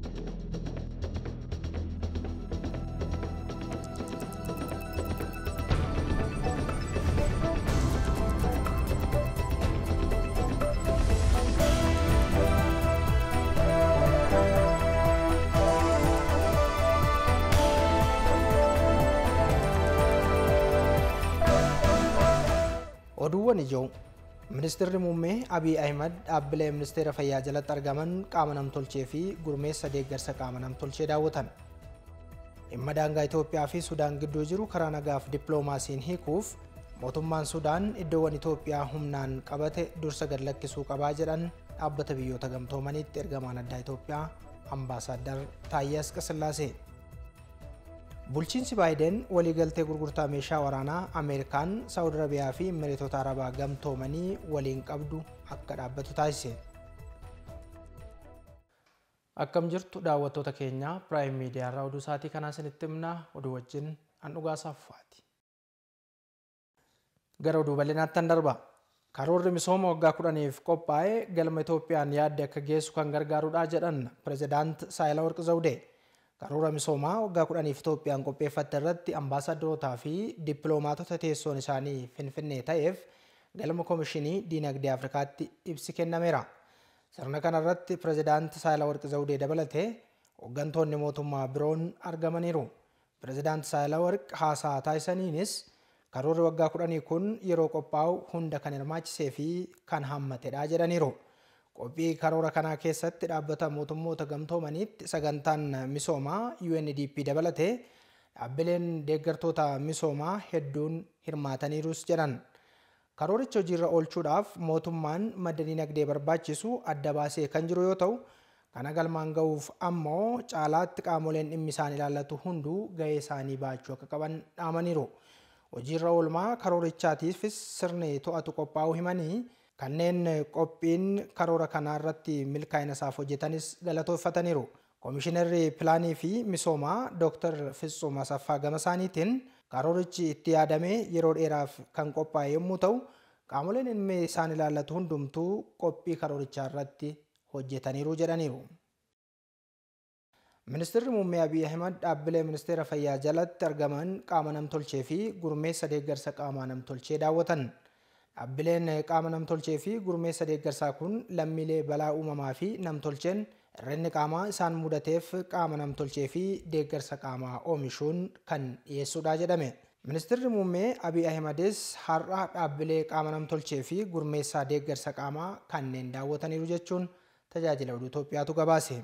Oduuwwan ijoo Ministeerri muummee Abiy Ahimad dhaabbilee ministeera fayyaa jalatti argaman qaama namtolchee fi gurmeessa deeggarsa qaama namtolchee daawwatan. Dhimma daangaa Itoophiyaa fi Sudaan gidduu jiru karaa nagaaf dippiloomaasiin hiikuuf mootummaan Sudaan iddoowwan Itoophiyaa humnaan qabate dursa gad lakkisuu qabaa jedhan dhaabbata biyyoota gamtoomaniitti ergamaan addaa Itoophiyaa ambaasaaddar Taayyee Asqasillaasee. Bulchiinsi Baayiden waliigaltee gurgurtaa meeshaa waraanaa Ameerikaan, Saawud Arabiyaa fi Imireetota Arabaa gamtoomanii waliin qabdu akka dhaabbatu taasise. Akkam jirtu daawwattoota keenya Piraayim Miidiyaa irraa oduu isaatii kanaa isinitti himna oduu wajjin an dhugaa saaffaati. Gara oduu bal'inaatti darba. Karoorri misooma waggaa kudhaniif qophaa'e galma Itoophiyaan yaadde akka geessu kan gargaarudha jedhan Pireezidaant Saayilawarqi Zawudee. Karoora misoomaa waggaa kudhaniif Itoophiyaan qopheeffatte irratti ambaasaadarootaa fi dippiloomaatota teessoon isaanii Finfinnee ta'eef galma Koomishinii Diinagdee Afrikaatti ibsi kennameera. Sirna kana irratti Pireezidaant Saayilawarqi Zawudee dabalatee hooggantoonni mootummaa biroon argamaniiru. Pireezidaant Saayilawarqi haasaa taasisaniinis karoorri waggaa kudhanii kun yeroo qophaa'u hunda kan hirmaachisee fi kan hammatedha jedhaniiru. Qophii karoora kanaa keessatti dhaabbata mootummoota gamtoomaniitti sagantaan misoomaa UNDP dabalatee dhaabbileen deeggartoota misoomaa hedduun hirmaataniirus jedhan. Karooricha hojiirra oolchuudhaaf mootummaan madda dinagdee barbaachisu adda baasee kan jiru yoo ta'u, kana galmaan ga'uuf ammoo caalaatti qaamoleen dhimmi isaan ilaallatu hunduu gahee isaanii baachuu akka qaban dhaamaniiru. Hojiirra oolmaa karoorichaatiifis sirni to'atu qophaa'uu himanii kanneen qophiin karoora kanaa irratti milkaa'ina isaaf hojjetanis galatooffataniiru. Koomishinarri Pilaanii fi Misoomaa Dr. Fitsum Asaffaa gama isaaniitiin karoorichi itti yaadamee yeroo dheeraaf kan qophaa'e yommuu ta'u, qaamoleen dhimmi isaan ilaallatu hundumtuu qophii karoorichaa irratti hojjetaniiru jedhaniiru. Ministeerri muummee Abiy Ahimad dhaabbilee ministeera fayyaa jalatti argaman qaama namtolchee fi gurmeessa deeggarsa qaamaa namtolchee daawwatan. Dhaabbileen qaama namtolchee fi gurmeessa deeggarsaa kun lammiilee balaa uumamaa fi namtolcheen hir'inni qaamaa isaan mudateef qaama namtolchee fi deeggarsa qaamaa oomishuun kan dhiyeessudha jedhame. Ministeerri muummee Abiy Ahimadis har'a dhaabbilee qaama namtolchee fi gurmeessaa deeggarsa qaamaa kanneen daawwataniiru jechuun tajaajila oduu Itoophiyaatu gabaase.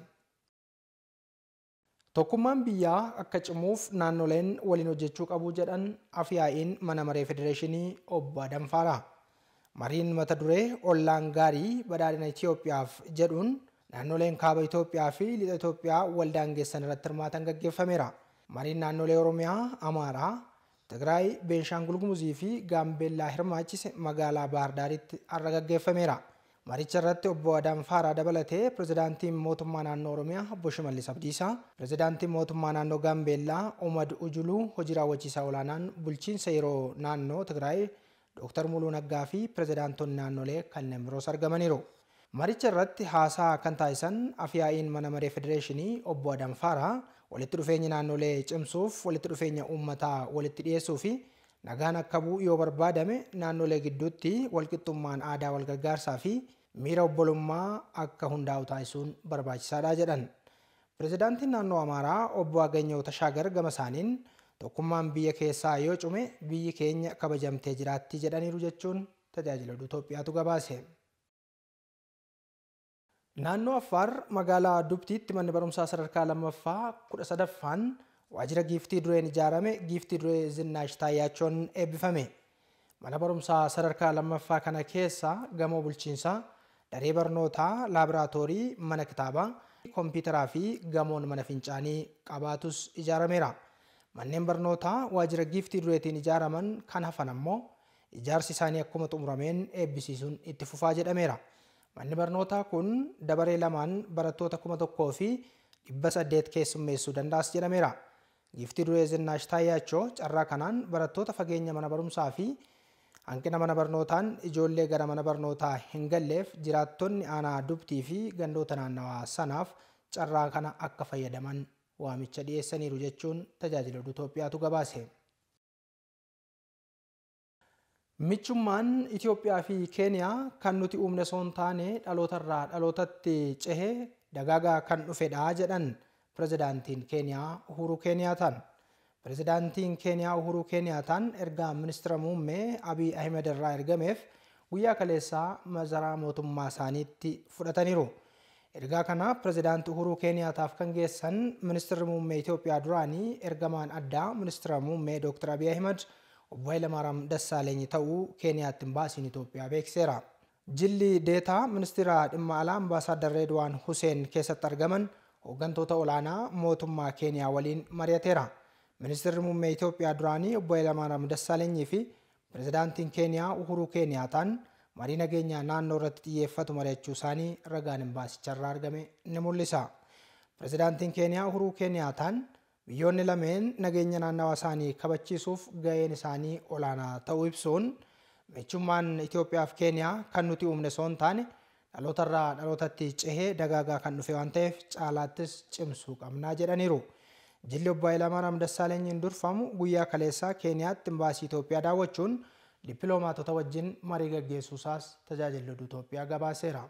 Tokkummaan biyyaa akka cimuuf naannoleen waliin hojjechuu qabu jedhan afyaa'iin mana maree federeeshinii obbo Adamfaaraa. Mariin mata duree ollaan gaarii badhaadhina Itoophiyaaf jedhuun naannoleen kaaba Itoophiyaa fi lixa Itoophiyaa waldaangeessan irratti hirmaatan gaggeeffameera. Mariin naannolee Oromiyaa, Amaaraa, Tigraay, Beenshaangul Gumuzii fi Gaambeellaa hirmaachise magaalaa Baahirdaaritti har'a gaggeeffameera. Maricha irratti obbo Adamfaaraa dabalatee pirezidaantiin mootummaa naannoo Oromiyaa obbo Shimallis Abdiisaa, pirezidaantiin mootummaa naannoo Gaambeellaa Omad Ujuluu, hojii raawwachiisaa olaanaan bulchiinsa yeroo naannoo Tigraay Dr. Muluu Naggaa fi pirezidaantonni naannolee kanneen biroos argamaniiru. Maricha irratti haasaa kan taasisan afyaa'iin mana maree federeeshinii obbo Adamfaaraa walitti dhufeenya naannolee cimsuuf walitti dhufeenya uummataa walitti dhiyeessuu fi nagaan akka bu'u yoo barbaadame naannolee gidduutti walqixxummaan aadaa walgargaarsaa fi miira obbolummaa akka hundaa'u taasisuun barbaachisaadha jedhan. Pirezidaantiin naannoo Amaaraa obbo Aganyoo Tashaagar gama isaaniin tokkummaan biyya keessaa yoo cume biyyi keenya kabajamtee jiraatti jedhaniiru jechuun tajaajila oduu Itoophiyaatu gabaase. Naannoo Affaar magaalaa Dubtiitti manni barumsaa sadarkaa lammaffaa kudha sadaffaan waajjira giiftii dureen ijaarame giiftii duree Zinnaash Taayyaachoon eebbifame. Mana barumsaa sadarkaa lammaffaa kana keessa gamoo bulchiinsaa, daree barnootaa, laaboraatoorii, mana kitaabaa, kompiitaraa fi gamoon mana fincaanii qabaatus ijaarameera. Manneen barnootaa waajjira giiftii dureetiin ijaaraman kan hafan ammoo ijaarsi isaanii akkuma xumurameen eebbisiisuun itti fufaa jedhameera. Manni barnootaa kun dabaree lamaan barattoota kuma tokkoo fi dhibba saddeet keessummeessuu danda'as jedhameera. Giiftii duree Zinnaash Taayyaachoo carraa kanaan barattoota fageenya mana barumsaa fi hanqina mana barnootaan ijoollee gara mana barnootaa hin galleef jiraattonni aanaa dubtii fi gandoota naannawaa sanaaf carraa kana akka fayyadaman waamicha dhiyeessaniiru jechuun tajaajila Itoophiyaatu gabaase. Michummaan Itoophiyaa fi Keeniyaa kan nuti uumne osoo hin taane dhalootarraa dhalootatti cehee dagaagaa kan dhufedha jedhan pirezidaantiin Keeniyaa Uhuru Keeniyaataan. Pirezidaantiin Keeniyaa Uhuru Keeniyaataan ergaa ministeera muummee Abiy Ahmed irraa ergameef guyyaa kaleessaa masaraa mootummaa isaaniitti fudhataniiru. Ergaa kana pirezidaanti Uhuru Keeniyaataaf kan geessan ministeerri muummee Itoophiyaa duraanii ergamaan addaa ministeera muummee Dr. Abiy Ahmed obbo Hayilamaariyaam Dassaaleny ta'uu Keeniyaatti imbaasiin Itoophiyaa beeksiseera. Jilli deetaa ministeera dhimma alaa ambaasaaddar Reedwaan Huseen keessatti argaman hooggantoota olaanaa mootummaa Keeniyaa waliin mari'ateera. Ministeerri muummee Itoophiyaa duraanii obbo Hayilamaariyaam Dassaalenyi fi pirezidaantiin Keeniyaa Uhuru Keeniyaataan marii nageenyaa naannoo irratti xiyyeeffatu mari'achuu isaanii ragaan imbaasicharraa argame ni mul'isa. Pirezidaantiin Keeniyaa Uhuru Keeniyaataan biyyoonni lameen nageenya naannawaa isaanii kabachiisuuf gaheen isaanii olaanaa ta'uu ibsuun michummaan Itoophiyaa fi Keeniyaa kan nuti uumne osoo hin taane dhalootarraa dhalootatti cehee dagaagaa kan dhufe waan ta'eef caalaattis cimsuu qabnaa jedhaniiru. Jilli obbo Hayilamaariyaam Dassaalenyiin durfamu guyyaa kaleessaa Keeniyaatti imbaasii Itoophiyaa daawwachuun dippiloomaatota wajjin marii gaggeessuusaas tajaajilli Itoophiyaa gabaaseera.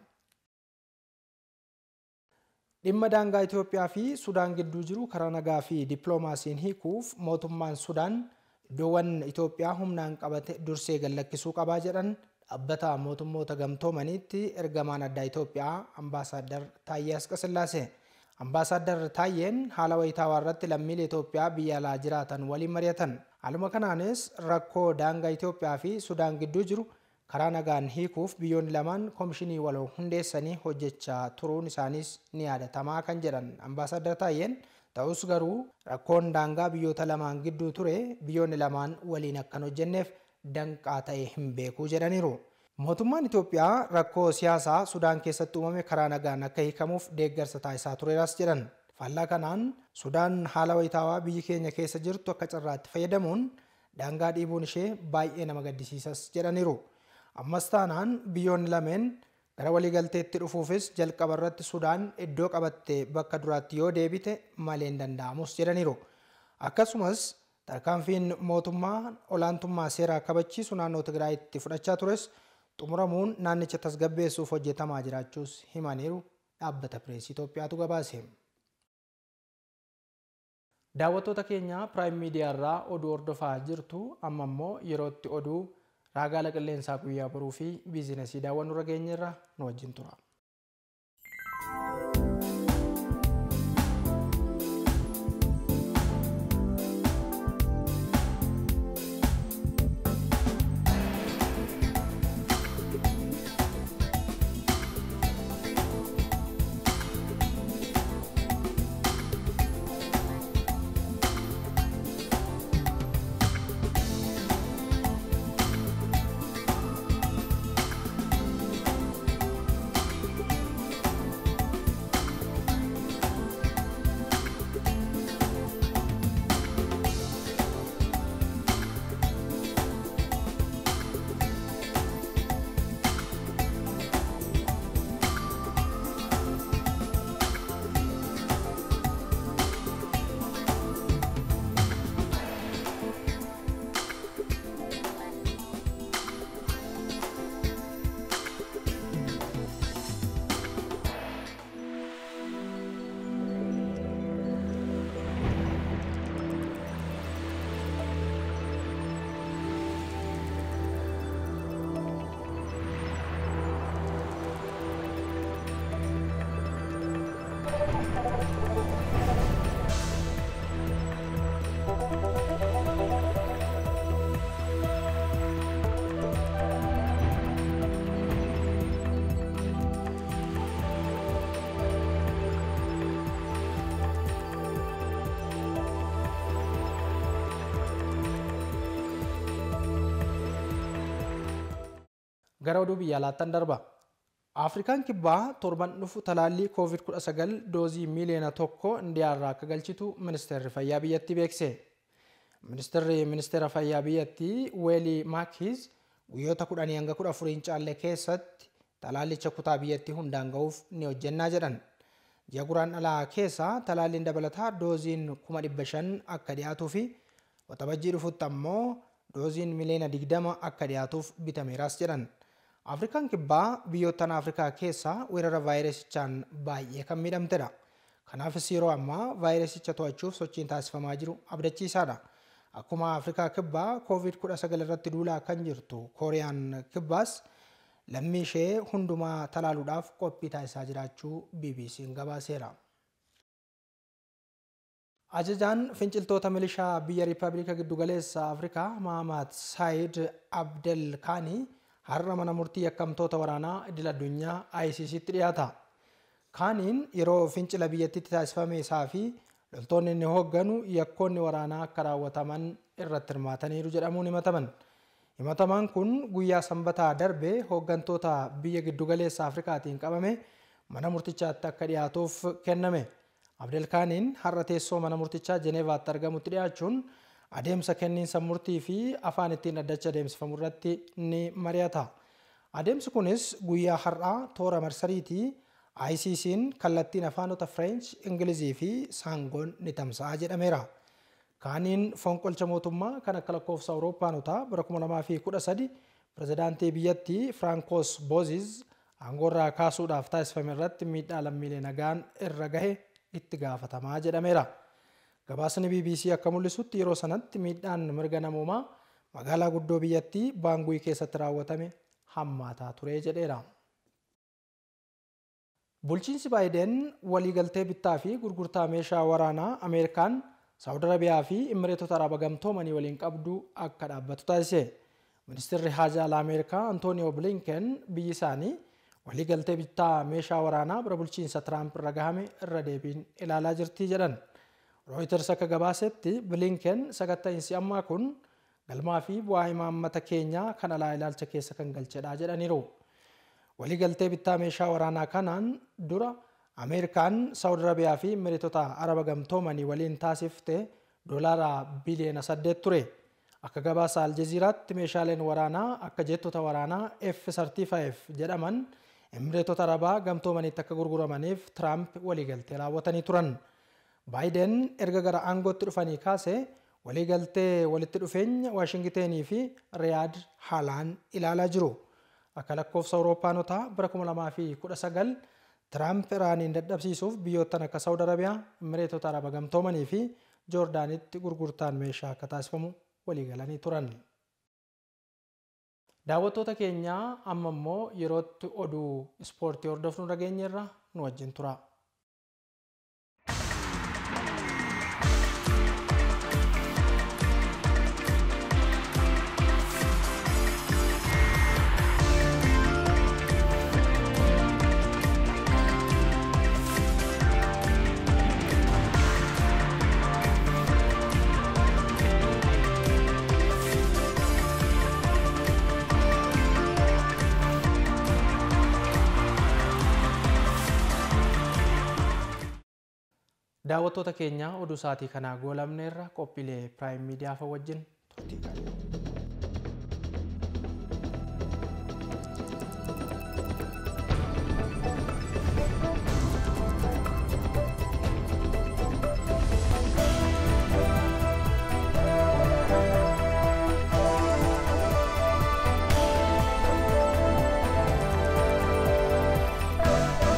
Dhimma daangaa Itoophiyaa fi Sudaan gidduu jiru karaa nagaa fi dippiloomaasiin hiikuuf mootummaan Sudaan iddoowwan Itoophiyaa humnaan qabate dursee gallakkisuu qabaa jedhan dhaabbata mootummoota gamtoomaniitti ergamaan addaa Itoophiyaa ambaasaaddar Taayyee Asqasillaasee. Ambaasaaddar Taayyeen haala wayitaawaa irratti lammiilee Itoophiyaa biyya alaa jiraatan waliin mari'atan. Haaluma kanaanis rakkoo daangaa Itoophiyaa fi Sudaan gidduu jiru karaa nagaan hiikuuf biyyoonni lamaan koomishinii waloo hundeessanii hojjechaa turuun isaaniis ni yaadatamaa kan jedhan ambaasaaddar Taayyeen ta'us garuu rakkoon daangaa biyyoota lamaan gidduu ture biyyoonni lamaan waliin akkan hojjenneef danqaa ta'e hin beekuu jedhaniiru. Mootummaan Itoophiyaa rakkoo siyaasaa Sudaan keessatti uumame karaa nagaan akka hiikamuuf deeggarsa taasisaa tureeras jedhan. Faallaa kanaan Sudaan haala wayitaawaa biyyi keenya keessa jirtu akka carraatti fayyadamuun daangaa dhiibuun ishee baay'ee nama gaddisiisas jedhaniiru. Ammas taanaan biyyoonni lameen gara waliigalteetti dhufuufis jalqaba irratti Sudaan iddoo qabatte bakka duraatti yoo deebite malee hin danda'amus jedhaniiru. Akkasumas tarkaanfiin mootummaa olaantummaa seeraa kabachiisu naannoo Tigraayitti fudhachaa tures xumuramuun naannicha tasgabbeessuuf hojjetamaa jiraachuus himaniiru dhaabbata pireesii Itoophiyaatu gabaase. Daawwattoota keenya Piraayim Miidiyaa irraa oduu hordofaa jirtu amma immoo yerootti oduu raagaala qilleensaa guyyaa boruu fi biizinesii daawwannu irra geenyerra nu wajjin tura. Gara oduu biyya alaattan darba. Afrikaan kibbaa torban dhufu talaallii COVID-19 doozii miiliyoona tokko indiyaarraa akka galchitu ministeerri fayyaa biyyattii beekse. Ministeerri ministeera fayyaa biyyattii Weelii Maakiis guyyoota kudhanii hanga kudha afuriin caalle keessatti talaallicha kutaa biyyattii hundaan ga'uuf ni hojjennaa jedhan. ji'a guraandhalaa keessa talaalliin dabalataa dooziin kuma dhibba shan akka dhiyaatuu fi waxabajjii dhufutti ammoo dooziin miliyoona digdama akka dhiyaatuuf bitameeras jedhan. Afrikaan kibbaa biyyoottan Afrikaa keessaa weerara vaayirasichaan baay'ee kan miidhamtedha. Kanaafis yeroo ammaa vaayirasicha to'achuuf sochiin taasifamaa jiru abdachiisaadha. Akkuma Afrikaa kibbaa COVID-19 irratti duulaa kan jirtu Kooriyaan kibbaas lammii ishee hundumaa talaaluudhaaf qophii taasisaa jiraachuu BBC'n gabaaseera. Ajajaan finciltoota milishaa biyya Riippaabilika Giddugaleessa Afrikaa Mahamad Saayid Abdel Kaanii har'a mana murtii yakkamtoota waraanaa idil addunyaa ICCtti dhiyaata. Kaaniin yeroo fincila biyyattitti taasifame isaa fi loltoonni inni hoogganu yakkoonni waraanaa akka raawwataman irratti hirmaataniiru jedhamuun himataman. Himatamaan kun guyyaa sanbataa darbe hooggantoota biyya giddugaleessa Afrikaatiin qabame mana murtichaatti akka dhiyaatuuf kenname. Abdelkaaniin har'a teessoo mana murtichaa Jeneevaatti argamutti dhiyaachuun adeemsa kenniinsa murtii fi afaan ittiin dhaddacha adeemsifamu irratti ni mari'ata. Adeemsi kunis guyyaa har'aa toora marsariitii ICC'n kallattiin afaanota French, Ingilizii fi Saangoon ni tamsa'a jedhameera. Kaaniin fonqolcha mootummaa kan akka lakkoofsa Awurooppaanotaa bara 2013 pirezidaantii biyyattii Firaankoos Booziz aangoorraa kaasuudhaaf taasifame irratti miidhaa lammiilee nagaan irra gahe itti gaafatamaa jedhameera. Gabaasni BBC akka mul'isutti yeroo sanatti miidhaan mirga namoomaa magaalaa guddoo biyyattii Baanguyi keessatti raawwatame hammaataa ture jedheera. Bulchiinsi Baayiden waliigaltee bittaa fi gurgurtaa meeshaa waraanaa Ameerikaan Saawud Arabiyaa fi Imireetota Araba Gamtoomanii waliin qabdu akka dhaabbatu taasise. Ministeerri Haajaa Alaa Ameerikaa Antooniyoo Bilinken biyyi isaanii waliigaltee bittaa meeshaa waraanaa bara bulchiinsa Tiraamp irra gahame irra deebiin ilaalaa jirti jedhan. Reuters akka gabaasetti Bilinken sakatta'iinsi ammaa kun galmaa fi bu'aa imaammata keenyaa kan alaa ilaalcha keessa kan galchedha jedhaniiru. Waliigaltee bittaa meeshaa waraanaa kanaan dura Ameerikaan Saawud Arabiyaa fi Imireetota Araba Gamtoomanii waliin taasifte doolaara biliyoona saddeet ture. Akka gabaasa Aljeziiraatti meeshaaleen waraanaa akka jettota waraanaa F-35 jedhaman Imireetota Arabaa Gamtoomaniitti akka gurguramaniif Tiraamp waliigaltee raawwatanii turan. Baayiden erga gara aangootti dhufanii kaase waliigaltee walitti dhufeenya Waashingiteenii fi Riyaad haalaan ilaalaa jiru. Akka lakkoofsa Awurooppaanotaa bara 2019 Tiraamp Iraaniin dadhabsiisuuf biyyoottan akka Saawud Arabiyaa, Imireetota Araba Gamtoomanii fi Joordaanitti gurgurtaan meeshaa akka taasifamu waliigalanii turan. Daawwattoota keenyaa amma immoo yerootti oduu ispoortii hordofnu dhageenyerra nu wajjin tura. Daawwattoota keenyaa oduu isaatii kanaa goolamneerra qophiilee Piraayim Miidiyaa wajjin turtii gaarii.